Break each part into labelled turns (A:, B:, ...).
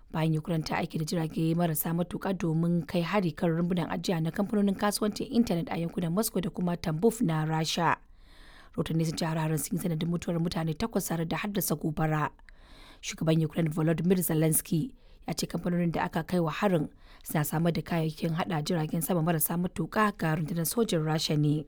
A: bayan Ukraine ta aiki da jirage marasa matuƙa domin kai hari kan rumbunan ajiya na kamfanonin kasuwancin intanet a yankunan Moscow da kuma Tambov na Rasha. Rotanni sun ce har sun yi sanadin mutuwar mutane takwas tare da haddasa gobara. Shugaban Ukraine Volodymyr Zelensky ya ce kamfanonin da aka kai wa harin suna samar da kayayyakin hada jiragen sama marasa matuƙa ga rundunar sojin Rasha ne.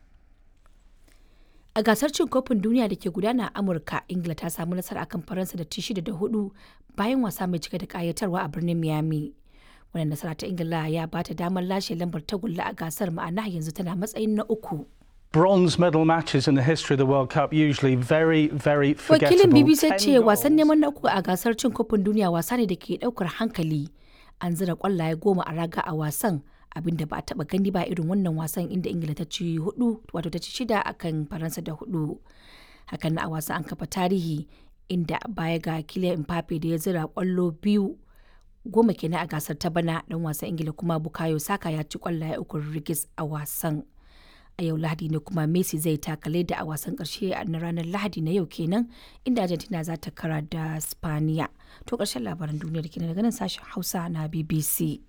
A: A gasar cin kofin duniya da ke gudana a Amurka, Ingila ta samu nasara akan Faransa da ci shida da hudu bayan wasa mai cike da kayatarwa a birnin Miami. Wannan nasara ta Ingila ya ba ta damar lashe lambar tagulla a gasar ma'ana yanzu tana matsayin na uku.
B: Bronze medal matches in the history of the World Cup usually very, very forgettable.
A: Wakilin BBC
B: Ten
A: ce wasan
B: goals.
A: neman na uku a gasar cin kofin duniya wasa ne da ke daukar hankali. An zira kwallaye goma a raga a wasan abinda ba a taba gani ba irin wannan wasan inda Ingila ta ci hudu wato ta ci shida akan Faransa da hudu. Hakan na a wasan an kafa tarihi inda baya ga Kylian Mbappe da ya zira kwallo biyu goma kenan a gasar ta bana dan wasan Ingila kuma Bukayo Saka ya ci kwallaye uku rigis a wasan. a yau lahadi ne kuma messi zai takale da a wasan karshe na ranar lahadi na yau kenan inda argentina za ta kara da spaniya to karshen labaran duniyar kenan daga nan sashen hausa na bbc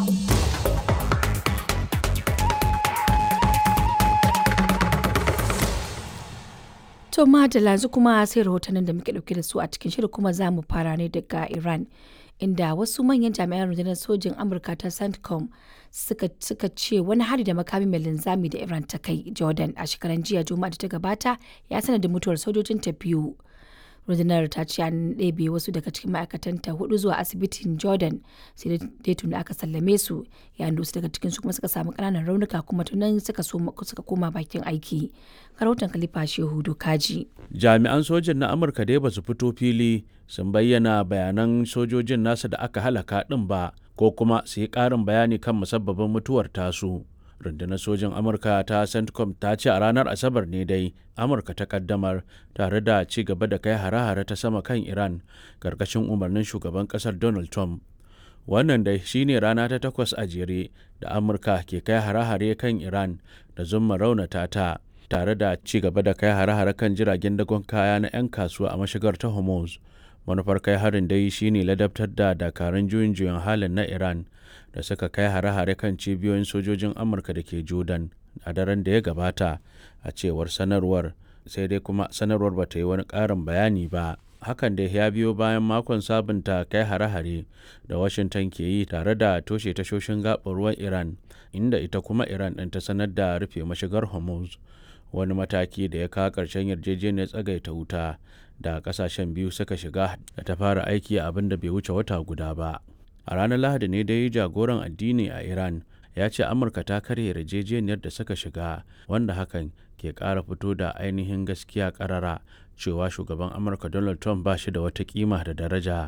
A: To madalla yanzu kuma sai rahotannin da muke dauke da su a cikin shirin kuma za mu fara ne daga Iran inda wasu manyan jami'an rundunar sojin Amurka ta CENTCOM suka, suka ce wani hari da makami mai linzami da Iran ta kai Jordan a shekaran jiya Juma'a da ta gabata ya sanar da mutuwar sojojin ta biyu. rundunar ta ce an ɗebe wasu daga cikin ma'aikatanta hudu zuwa asibitin jordan sai dai tuni aka sallame su yayin da wasu daga cikin su kuma suka samu ƙananan raunuka kuma tunan suka suka koma bakin aiki karautan kalifa shehu dokaji
C: jami'an sojin na amurka dai ba su fito fili sun bayyana bayanan sojojin nasa da aka halaka ɗin ba ko kuma su yi ƙarin bayani kan musabbabin mutuwar tasu rundunar sojin amurka ta centcom ta ce a ranar asabar ne dai amurka ta kaddamar tare da ci gaba da kai hare-hare ta sama kan iran karkashin umarnin shugaban kasar donald trump wannan dai shine rana ta takwas a jere da amurka ke kai hare-hare kan iran da zumma raunata ta tare da ci gaba da kai hare-hare kan jiragen dagon kaya na 'yan kasuwa a mashigar ta hormuz manufar kai harin dai shine ladabtar da dakarun juyin juyin halin na iran da suka kai hare-hare kan cibiyoyin sojojin amurka da ke jordan a daren da ya gabata a cewar sanarwar sai dai kuma sanarwar ba ta yi wani ƙarin bayani ba hakan da ya biyo bayan makon sabunta kai hare-hare da washington ke yi tare da toshe tashoshin gaɓar ruwan iran inda ita kuma iran ɗin ta sanar da rufe mashigar hormuz wani mataki da ya kawo ƙarshen yarjejeniyar tsagaita wuta da ƙasashen biyu suka shiga da ta fara aiki abin da bai wuce wata guda ba a ranar lahadi ne dai jagoran addini a iran ya ce amurka ta karya yarjejeniyar da suka shiga wanda hakan ke ƙara fito da ainihin gaskiya ƙarara cewa shugaban amurka donald trump ba shi da wata kima da daraja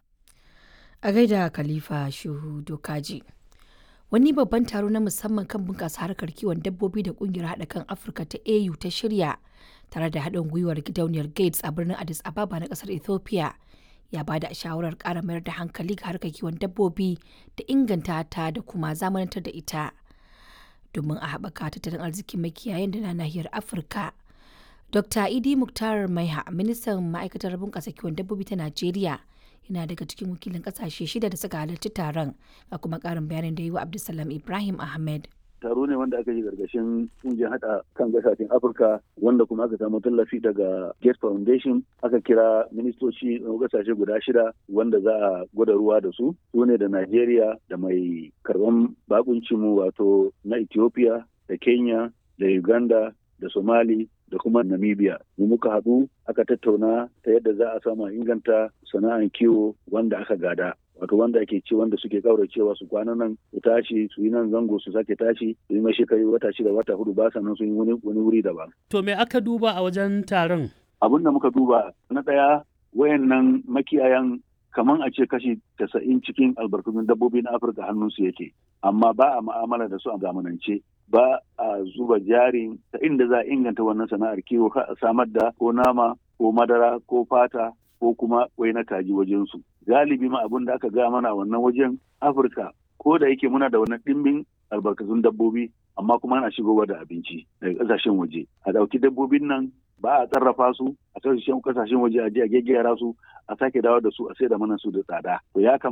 A: a gaida khalifa shehu dokaji wani babban taro na musamman kan bunƙasa harkar kiwon dabbobi da ƙungiyar haɗa kan afirka ta au ta shirya tare da haɗin gwiwar gidauniyar gates a birnin addis ababa na ƙasar ethiopia ya ba da shawarar ƙara mayar da hankali ga harkar kiwon dabbobi da inganta ta da kuma zamanantar da ita domin a haɓaka tattalin arzikin makiyayan da na nahiyar afirka dr idi muktar maiha ministan ma'aikatar bunƙasa kiwon dabbobi ta najeriya yana daga cikin wakilin ƙasashe shida da suka halarci taron ga kuma ƙarin bayanin da yi wa abdulsalam ibrahim ahmed
D: taro ne wanda aka yi gargashin kungiyar hada kan kasashen afirka wanda kuma aka samu tallafi daga gates foundation aka kira ministoci na kasashe guda shida wanda za a gwada ruwa da su su ne da nigeria da mai karban bakunci mu wato na ethiopia da kenya da uganda da somali da kuma namibia mu muka haɗu aka tattauna ta yadda za a samu inganta sana'an kiwo wanda aka gada wato wanda ake ci wanda suke kauracewa su kwana nan su tashi su yi nan zango su sake tashi su yi mashi kai wata shida wata hudu ba sannan su yi wani wuri daban.
E: To me aka duba a wajen taron?
D: Abin da muka duba na ɗaya wayannan makiyayan kaman a ce kashi tasa'in cikin albarkatun dabbobi na Afirka hannunsu yake amma ba a ma'amala da su a zamanance ba a zuba jari ta inda za a inganta wannan sana'ar kiwo a samar da ko nama ko madara ko fata ko kuma wai na kaji wajensu. Galibi ma abin da aka ga mana wannan wajen Afirka ko da yake muna da wannan ɗimbin albarkatun dabbobi amma kuma ana shigowa da abinci daga ƙasashen waje. A ɗauki dabbobin nan ba a sarrafa su a kasashen kasashen waje a je a gyaggyara su a sake dawo da su a sai da mana su da tsada. To ya